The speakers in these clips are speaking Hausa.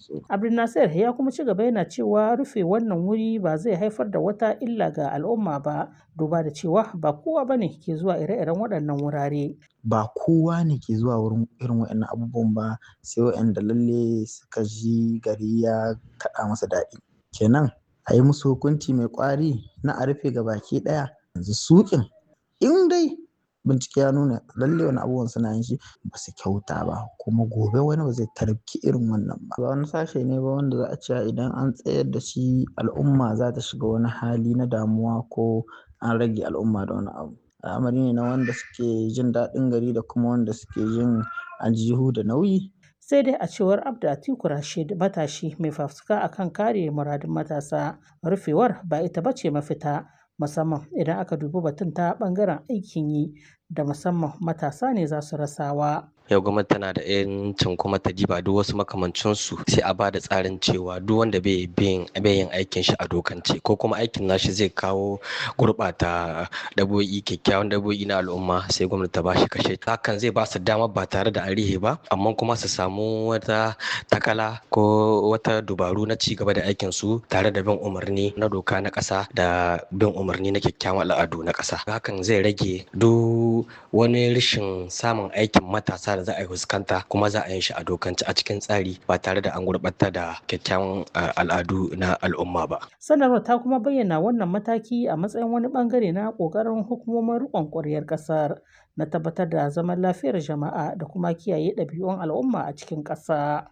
tsoro. Abdulnasir ya kuma ci gaba yana cewa rufe wannan wuri ba zai haifar da wata illa ga al'umma ba duba da cewa ba kowa bane ke zuwa ire-iren waɗannan wurare. Ba kowa ne ke zuwa wurin irin waɗannan abubuwan ba sai waɗanda lalle suka ji gari ya kaɗa masa daɗi. Kenan a yi musu hukunci mai ƙwari na a rufe gabaki ɗaya yanzu suƙin in dai bincike ya nuna lalle wani abubuwan suna yin shi ba su kyauta ba kuma gobe wani ba zai tarki irin wannan ba. Ba wani sashe ne ba wanda za a ce idan an tsayar da shi al'umma za ta shiga wani hali na damuwa ko an rage al'umma da wani abu. Al'amari ne na wanda suke jin daɗin gari da kuma wanda suke jin aljihu da nauyi. sai dai a cewar abda atiku rashid matashi mai fafutuka akan kare muradun matasa rufewar ba ita bace mafita musamman idan aka dubi batun ta bangaren aikin yi da musamman matasa ne za su rasawa yau gwamnati tana da yancin kuma ta diba duk wasu makamancinsu sai a bada tsarin cewa duk wanda bai yin aikin shi a dokance ko kuma aikin nashi zai kawo gurɓata dabo'i kyakkyawan dabo'i na al'umma sai gwamnati ta bashi kashe hakan zai ba su dama ba tare da arihe ba amma kuma su samu wata takala ko wata dubaru na ci gaba da aikin su tare da bin umarni na doka na ƙasa da bin umarni na kyakkyawan al'adu na ƙasa hakan zai rage duk wani rashin samun aikin matasa da za a yi fuskanta kuma za a yi shi a dokance a cikin tsari ba tare da an gurɓata da kyakkyawan al'adu na al'umma ba. sanarwar ta kuma bayyana wannan mataki a matsayin wani bangare na ƙoƙarin hukumomin riƙon ƙwaryar ƙasar na tabbatar da zaman lafiyar jama'a da kuma kiyaye ɗabi'un al'umma a cikin ƙasa.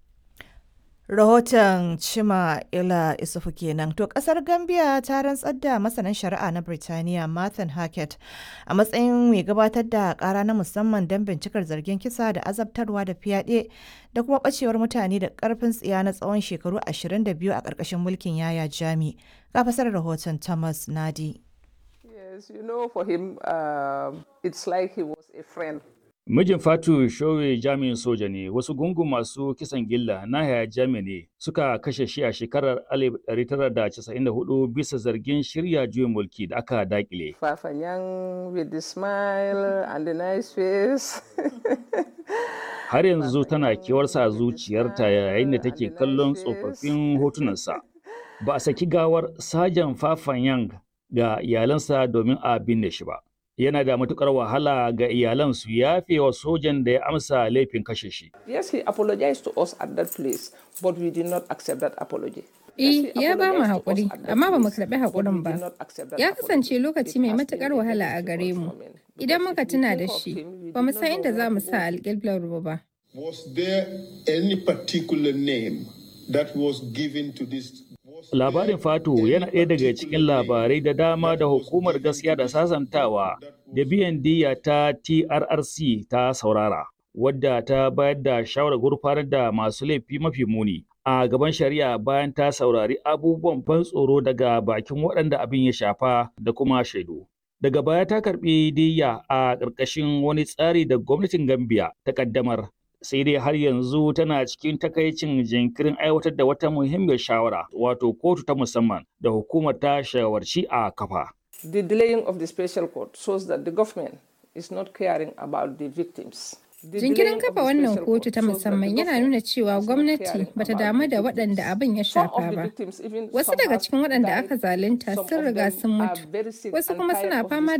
Rahoton Chima Ila Isufu kenan. To kasar Gambia ta rantsar da masanin shari'a na Birtaniya Martin Hackett a matsayin mai gabatar da kara na musamman don bincikar zargin kisa da azabtarwa da fyaɗe da kuma ɓacewar mutane da ƙarfin tsiya na tsawon shekaru 22 a ƙarƙashin mulkin Yaya Jami. Ga fasar rahoton Thomas Nadi. Yes, you know, for him, uh, it's like he was a friend. Mijin Fatu Showe jami'in soja ne, wasu gungun masu kisan gilla na haya jami ne suka kashe shi a shekarar 1994 bisa zargin shirya juyin mulki da aka dakile. Fafanyan with the smile and the nice face. Har yanzu tana kewarsa a zuciyarta yayin da take kallon tsofaffin hotunansa. Ba a saki gawar Sajan Fafanyang ga iyalansa domin a binne shi ba. yana da matukar wahala ga iyalan su yafe wa sojan da ya amsa laifin kashe shi. Yes, he apologized to us at that place, but we did not accept that apology. Eh, ya ba mu haƙuri, amma ba mu karɓi haƙurin ba. Ya kasance lokaci mai matuƙar wahala a gare mu. Idan muka tuna da shi, ba mu san inda za mu sa alƙiblar ba. Was there any particular name that was given to this Labarin Fatu yana ɗaya daga cikin labarai da dama da hukumar gaskiya da sasantawa da biyan diya ta TRRC ta saurara, wadda ta bayar da shawarar gurfanar da masu laifi mafi muni a gaban shari'a bayan ta saurari abubuwan ban tsoro daga bakin waɗanda abin ya shafa da kuma shaidu. Daga baya ta karɓi diya a ƙarƙashin wani tsari da gwamnatin Gambia ta ƙaddamar sai dai har yanzu tana cikin takaicin jinkirin aiwatar da wata muhimmiyar shawara wato kotu ta musamman da hukumar ta shawarci a kafa. The delaying of the special court shows that the government is not caring about the victims. Jinkirin kafa wannan kotu ta musamman yana nuna cewa gwamnati bata damu da waɗanda abin ya shafa ba. Wasu daga cikin waɗanda aka zalunta sun riga sun mutu, wasu kuma suna fama